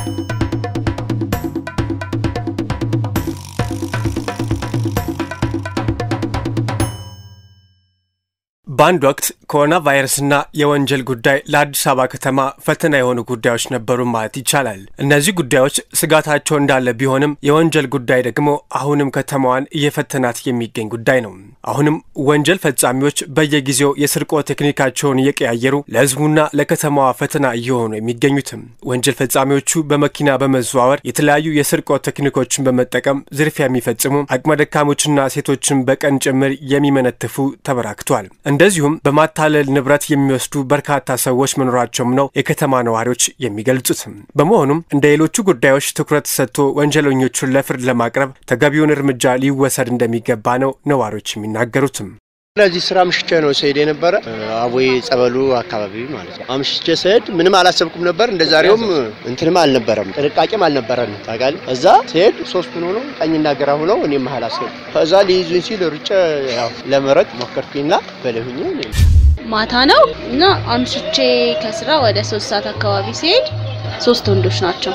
በአንድ ወቅት ኮሮና ቫይረስና የወንጀል ጉዳይ ለአዲስ አበባ ከተማ ፈተና የሆኑ ጉዳዮች ነበሩ ማለት ይቻላል። እነዚህ ጉዳዮች ስጋታቸው እንዳለ ቢሆንም የወንጀል ጉዳይ ደግሞ አሁንም ከተማዋን እየፈተናት የሚገኝ ጉዳይ ነው። አሁንም ወንጀል ፈጻሚዎች በየጊዜው የስርቆት ቴክኒካቸውን እየቀያየሩ ለሕዝቡና ለከተማዋ ፈተና እየሆኑ የሚገኙትም ወንጀል ፈጻሚዎቹ በመኪና በመዘዋወር የተለያዩ የስርቆት ቴክኒኮችን በመጠቀም ዝርፊያ የሚፈጽሙ አቅመ ደካሞችና ሴቶችን በቀን ጭምር የሚመነትፉ ተበራክቷል። እንደዚሁም በማታለል ንብረት የሚወስዱ በርካታ ሰዎች መኖራቸውም ነው የከተማ ነዋሪዎች የሚገልጹት። በመሆኑም እንደ ሌሎቹ ጉዳዮች ትኩረት ሰጥቶ ወንጀለኞቹን ለፍርድ ለማቅረብ ተገቢውን እርምጃ ሊወሰድ እንደሚገባ ነው ነዋሪዎች የሚናገሩትም። ለዚህ ስራ ምሽቼ ነው ስሄድ የነበረ አቦይ ጸበሉ አካባቢ ማለት ነው። አምሽቼ ስሄድ ምንም አላሰብኩም ነበር። እንደ ዛሬውም እንትንም አልነበረም፣ ጥንቃቄም አልነበረን ታውቃለህ። እዛ ስሄድ ሶስቱን ሆነው ቀኝና ግራ ሆነው እኔ መሀል አስገቡ። ከዛ ሊይዙኝ ሲል ሩጬ ያው ለመረጥ ሞከርኩኝና በለሁኝ ማታ ነው እና አምሽቼ ከስራ ወደ ሶስት ሰዓት አካባቢ ሲሄድ ሶስት ወንዶች ናቸው።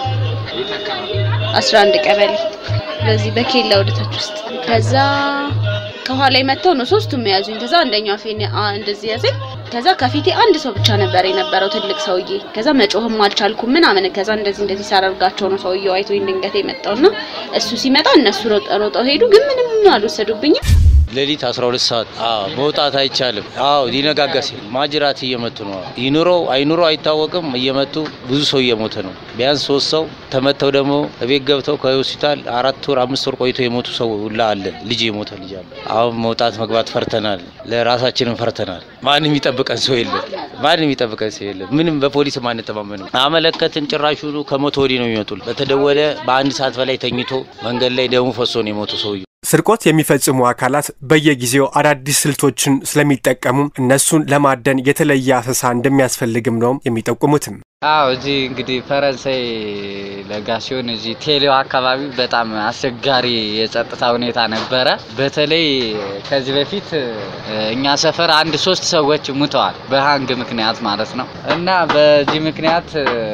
አስራ አንድ ቀበሌ በዚህ በኬላ ወደታች ውስጥ ከዛ ከኋላ መጥተው ነው ሶስቱም የያዙኝ። ከዛ አንደኛው አፌን እንደዚህ ያዘኝ። ከዛ ከፊቴ አንድ ሰው ብቻ ነበር የነበረው ትልቅ ሰውዬ። ከዛ መጮህም አልቻልኩም ምናምን። ከዛ እንደዚህ እንደዚህ ሳደርጋቸው ነው ሰውዬው አይቶኝ ድንገት የመጣውና እሱ ሲመጣ እነሱ ሮጠው ሄዱ፣ ግን ምንም አልወሰዱብኝም። ሌሊት 12 ሰዓት መውጣት አይቻልም። አዎ ሊነጋጋ ሲል ማጅራት እየመቱ ነው። ይኑረው አይኑረው አይታወቅም። እየመቱ ብዙ ሰው እየሞተ ነው። ቢያንስ ሶስት ሰው ተመተው ደግሞ እቤት ገብተው ከሆስፒታል አራት ወር አምስት ወር ቆይቶ የሞቱ ሰው ሁላ አለ። ልጅ የሞተ ልጅ አለ። አሁን መውጣት መግባት ፈርተናል። ለራሳችንም ፈርተናል። ማንም የሚጠብቀን ሰው የለም። ማንም የሚጠብቀን ሰው የለም። ምንም በፖሊስ አንተማመንም። አመለከትን። ጭራሹኑ ከሞተ ወዲህ ነው የሚመጡ። በተደወለ በአንድ ሰዓት በላይ ተኝቶ መንገድ ላይ ደሙ ፈሶ ነው የሞቱ ሰውዬው። ስርቆት የሚፈጽሙ አካላት በየጊዜው አዳዲስ ስልቶችን ስለሚጠቀሙ እነሱን ለማደን የተለየ አሰሳ እንደሚያስፈልግም ነው የሚጠቁሙትም። አዎ እዚህ እንግዲህ ፈረንሳይ ለጋ ሲሆን እዚህ ቴሌው አካባቢ በጣም አስቸጋሪ የጸጥታ ሁኔታ ነበረ። በተለይ ከዚህ በፊት እኛ ሰፈር አንድ ሶስት ሰዎች ሙተዋል በሀንግ ምክንያት ማለት ነው እና በዚህ ምክንያት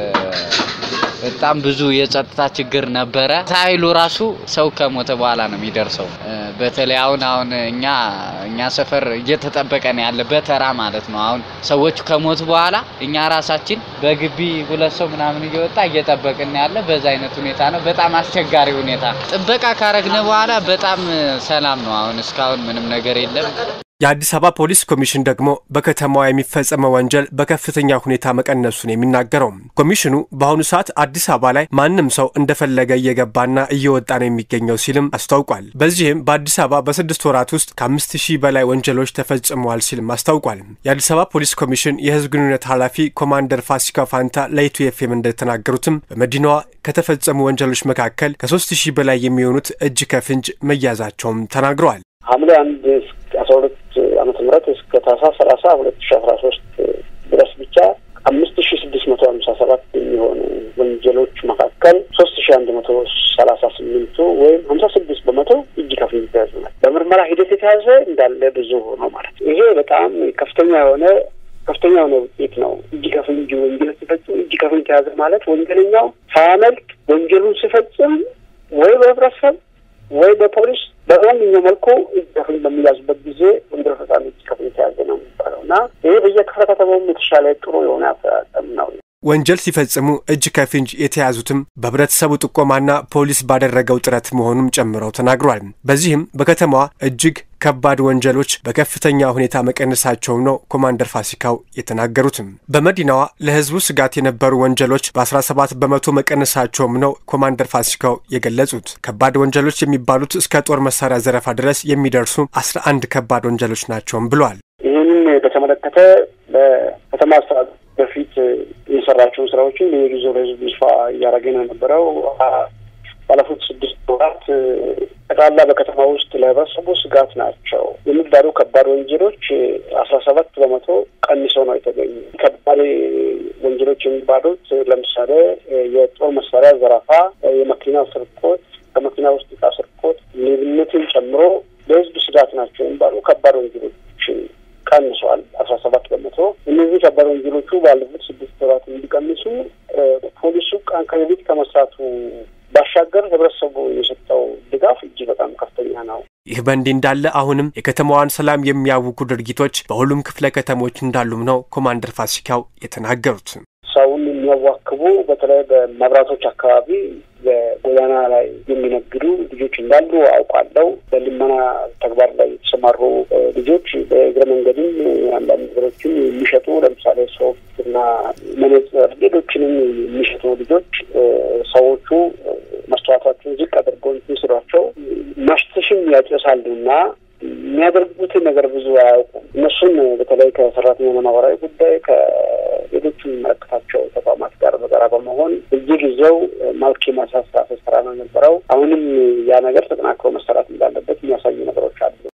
በጣም ብዙ የጸጥታ ችግር ነበረ። ሳይሉ ራሱ ሰው ከሞተ በኋላ ነው የሚደርሰው። በተለይ አሁን አሁን እኛ እኛ ሰፈር እየተጠበቀ ነው ያለ በተራ ማለት ነው። አሁን ሰዎቹ ከሞቱ በኋላ እኛ ራሳችን በግቢ ሁለት ሰው ምናምን እየወጣ እየጠበቅን ያለ በዛ አይነት ሁኔታ ነው። በጣም አስቸጋሪ ሁኔታ ጥበቃ ካረግነ በኋላ በጣም ሰላም ነው። አሁን እስካሁን ምንም ነገር የለም። የአዲስ አበባ ፖሊስ ኮሚሽን ደግሞ በከተማዋ የሚፈጸመው ወንጀል በከፍተኛ ሁኔታ መቀነሱን የሚናገረው ኮሚሽኑ በአሁኑ ሰዓት አዲስ አበባ ላይ ማንም ሰው እንደፈለገ እየገባና እየወጣ ነው የሚገኘው ሲልም አስታውቋል። በዚህም በአዲስ አበባ በስድስት ወራት ውስጥ ከአምስት ሺህ በላይ ወንጀሎች ተፈጽመዋል ሲልም አስታውቋል። የአዲስ አበባ ፖሊስ ኮሚሽን የሕዝብ ግንኙነት ኃላፊ ኮማንደር ፋሲካ ፋንታ ለኢቱ ኤፍኤም እንደተናገሩትም በመዲናዋ ከተፈጸሙ ወንጀሎች መካከል ከሶስት ሺህ በላይ የሚሆኑት እጅ ከፍንጅ መያዛቸውም ተናግረዋል። ሐምሌ አንድ አስራ ሁለት ዓመተ ምህረት እስከ ታህሳስ ሰላሳ ሁለት ሺ አስራ ሶስት ድረስ ብቻ አምስት ሺ ስድስት መቶ ሀምሳ ሰባት የሚሆኑ ወንጀሎች መካከል ሶስት ሺ አንድ መቶ ሰላሳ ስምንቱ ወይም ሀምሳ ስድስት በመቶ እጅ ከፍንጅ የተያዙ ናቸው። በምርመራ ሂደት የተያዘ እንዳለ ብዙ ነው ማለት ነው። ይሄ በጣም ከፍተኛ የሆነ ከፍተኛ የሆነ ውጤት ነው። እጅ ከፍንጅ ወንጀል ሲፈጽም እጅ ከፍንጅ ተያዘ ማለት ወንጀለኛው ሳያመልጥ ወንጀሉን ሲፈጽም ወይ በህብረተሰብ ወይ በፖሊስ በማንኛው መልኩ እጅ ከፍንጅ በሚያዙበት ጊዜ ወንጀል ፈጻሚ እጅ ከፍንጅ ተያዘ ነው የሚባለው እና ይህ በየክፍለ ከተማውም የተሻለ ጥሩ የሆነ አፈጻጸም ነው። ወንጀል ሲፈጽሙ እጅ ከፍንጅ የተያዙትም በህብረተሰቡ ጥቆማና ፖሊስ ባደረገው ጥረት መሆኑም ጨምረው ተናግሯል። በዚህም በከተማዋ እጅግ ከባድ ወንጀሎች በከፍተኛ ሁኔታ መቀነሳቸው ነው ኮማንደር ፋሲካው የተናገሩትም። በመዲናዋ ለህዝቡ ስጋት የነበሩ ወንጀሎች በ17 በመቶ መቀነሳቸውም ነው ኮማንደር ፋሲካው የገለጹት። ከባድ ወንጀሎች የሚባሉት እስከ ጦር መሳሪያ ዘረፋ ድረስ የሚደርሱ 11 ከባድ ወንጀሎች ናቸውም ብለዋል። ይህንን በተመለከተ በከተማ አስተዳደር በፊት የሰራቸውን ስራዎችን በየጊዜው ለህዝብ ይፋ እያደረገ ነው የነበረው። ባለፉት ስድስት ወራት ጠቅላላ በከተማ ውስጥ ለህብረተሰቡ ስጋት ናቸው የሚባሉ ከባድ ወንጀሎች አስራ ሰባት በመቶ ቀንሰው ነው የተገኙ። ከባድ ወንጀሎች የሚባሉት ለምሳሌ የጦር መሳሪያ ዘረፋ፣ የመኪና ስርቆት፣ ከመኪና ውስጥ እቃ ስርቆት፣ ሌብነትን ጨምሮ ለህዝብ ስጋት ናቸው የሚባሉ ከባድ ወንጀሎችን ቀንሷል። አስራ ሰባት በመቶ እነዚህ ከባድ ወንጀሎቹ ባለፉት ስድስት ወራት እንዲቀንሱ ፖሊሱ ቀን ከሌሊት ከመስራቱ ባሻገር ህብረተሰቡ የሰጠው ድጋፍ እጅግ በጣም ከፍተኛ ነው። ይህ በእንዲህ እንዳለ አሁንም የከተማዋን ሰላም የሚያውኩ ድርጊቶች በሁሉም ክፍለ ከተሞች እንዳሉም ነው ኮማንደር ፋሲካው የተናገሩት። ሰውን የሚያዋክቡ በተለይ በመብራቶች አካባቢ በጎዳና ላይ የሚነግዱ ልጆች እንዳሉ አውቃለሁ። በልመና ተግባር ላይ የተሰማሩ ልጆች በእግረ መንገድም አንዳንድ ነገሮችን የሚሸጡ ለምሳሌ ሶፍት እና መነጽር፣ ሌሎችንም የሚሸጡ ልጆች ሰዎቹ መስተዋታቸውን ዝቅ አድርገው እንትን ሲሏቸው ማሽተሽም ያጨሳሉ እና የሚያደርጉትን ነገር ብዙ አያውቁም። እነሱን በተለይ ከሰራተኛና ማህበራዊ ጉዳይ ከሌሎቹ የሚመለከታቸው ተቋማት ጋር በጋራ በመሆን በየጊዜው መልክ የማሳሳት ስራ ነው የነበረው። አሁንም ያ ነገር ተጠናክሮ መሰራት እንዳለበት የሚያሳዩ ነገሮች አሉ።